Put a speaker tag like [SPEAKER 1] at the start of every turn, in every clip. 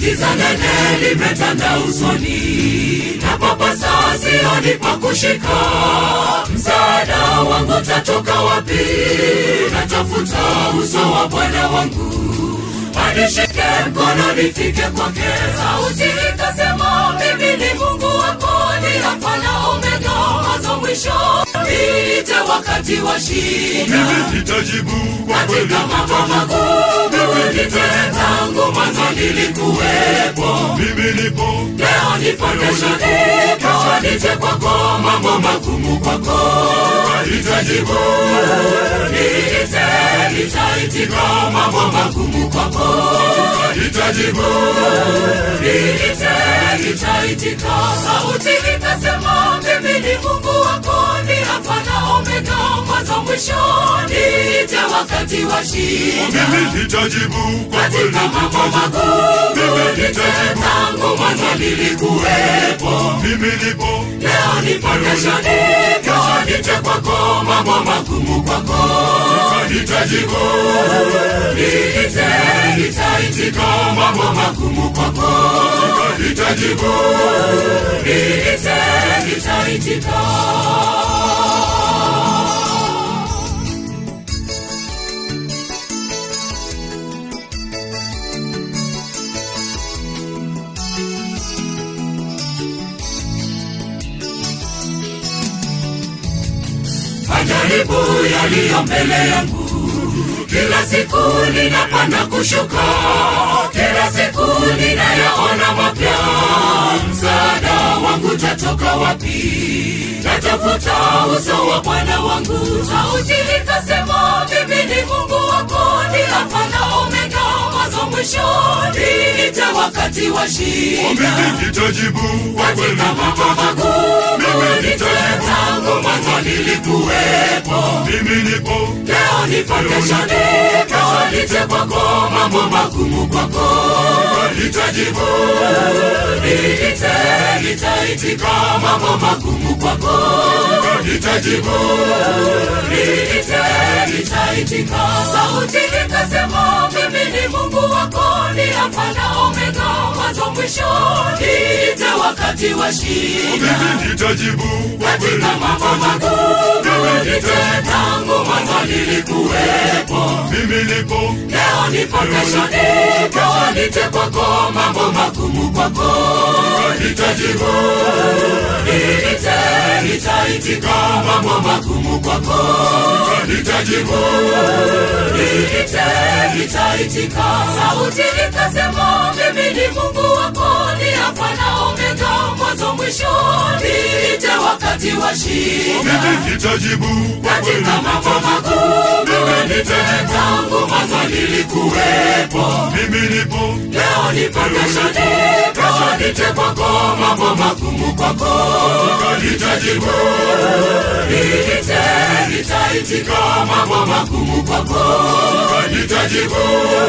[SPEAKER 1] giza nene limetanda usoni, na papasa sioni pa kushika. Msaada wangu tatoka wapi? Natafuta uso wa Bwana wangu, anishike mkono nifike kwake. Sauti ikasema, mimi ni Mungu wako, ni Alfa na Omega, mwanzo mwisho. Niite wakati wa shida
[SPEAKER 2] mimi nitajibu kwa kweli
[SPEAKER 1] katika mambo magumu nitende tangu mwanzo nilikuwepo
[SPEAKER 2] mimi nipo
[SPEAKER 1] leo nipo kesho nipo nije kwako mambo magumu kwako nitajibu niite nitaitika mambo magumu kwako nitajibu niite nitaitika sauti ikasema mimi ni mungu wako ni alfa na omega mwanzo mwisho niite wakati wa shida
[SPEAKER 2] mimi nitajibu kwa kweli
[SPEAKER 1] katika mambo magumu nitende tangu mwanzo nilikuwepo
[SPEAKER 2] mimi nipo
[SPEAKER 1] leo nipo kesho nipo nije kwako mambo magumu kwako nitajibu niite nitaitika mambo magumu kwako nitajibu niite nitaitika majaribu yaliyo mbele yangu kila siku ninapanda kushuka kila siku ninayaona mapya msaada wangu tatoka wapi tatafuta uso wa bwana wangu sauti ikasema mimi ni mungu wako ni alfa na omega mwanzo mwisho niite wakati wa shida
[SPEAKER 2] mimi nitajibu kwa kweli
[SPEAKER 1] katika mambo magumu nitende tangu mwanzo nilikuwepo
[SPEAKER 2] mimi nipo
[SPEAKER 1] leo nipo kesho nipo nije kwako mambo magumu kwako nitajibu niite nitaitika mambo magumu kwako nitajibu niite nitaitika sauti ikasema mimi ni mungu wako ni alfa na omega mwanzo mwisho niite wakati wa shida
[SPEAKER 2] mimi nitajibu kwa kweli
[SPEAKER 1] katika mambo magumu nitende tangu mwanzo nilikuwepo
[SPEAKER 2] mimi nipo
[SPEAKER 1] leo nipo kesho nipo nije kwako mambo magumu kwako nitajibu niite nitaitika mambo magumu kwako nitajibu niite nitaitika sauti ikasema mimi ni mungu wako ni alfa na omega mwanzo mwisho niite wakati wa shida
[SPEAKER 2] mimi nitajibu kwa kweli
[SPEAKER 1] katika mambo magumu nitende tangu mwanzo nilikuwepo
[SPEAKER 2] mimi nipo
[SPEAKER 1] leo nipo kesho nipo nije kwako mambo magumu kwako nitajibu niite nitaitika mambo magumu kwako nitajibu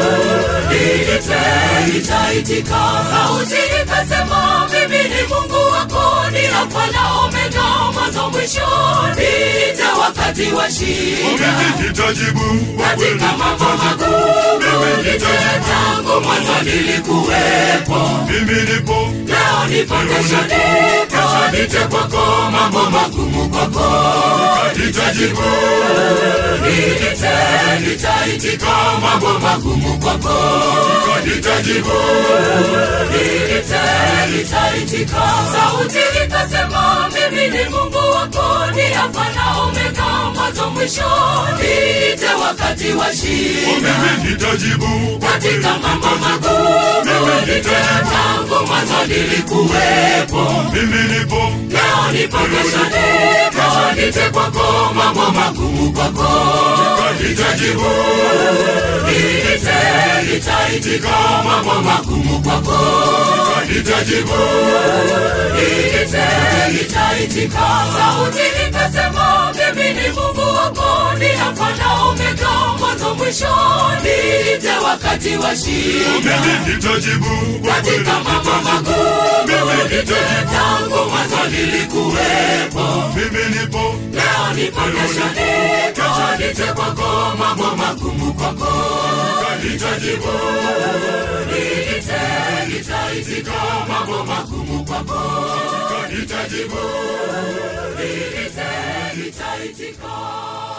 [SPEAKER 1] niite nitaitika sauti ikasema mimi ni mungu wako ni alfa na omega mwanzo mwisho niite wakati wa shida
[SPEAKER 2] mimi nitajibu kwa kweli
[SPEAKER 1] katika mambo magumu nitende tangu mwanzo nilikuwepo
[SPEAKER 2] mimi nipo
[SPEAKER 1] leo nipo kesho nipo nije kwako mambo magumu kwako nitajibu niite nitaitika mambo magumu kwako nitajibu niite nitaitika sauti ikasema mimi ni mungu wako ni alfa na omega mwanzo mwisho niite wakati wa shida
[SPEAKER 2] mimi nitajibu kwa kweli
[SPEAKER 1] katika mambo magumu nitende tangu mwanzo nilikuwepo
[SPEAKER 2] mimi nipo
[SPEAKER 1] leo nipo kesho nipo nije kwako mambo magumu kwako nitajibu niite nitaitika mambo magumu kwako nitajibu niite nitaitika sauti ikasema mimi ni mungu wako ni alfa na omega mwanzo mwisho niite wakati wa shida
[SPEAKER 2] mimi nitajibu kwa kweli
[SPEAKER 1] katika mambo magumu nitende tangu mwanzo nilikuwepo
[SPEAKER 2] mimi nipo
[SPEAKER 1] leo nipo kesho nipo nije kwako mambo magumu kwako nitajibu niite nitaitika mambo magumu kwako
[SPEAKER 2] nitajibu
[SPEAKER 1] niite nitaitika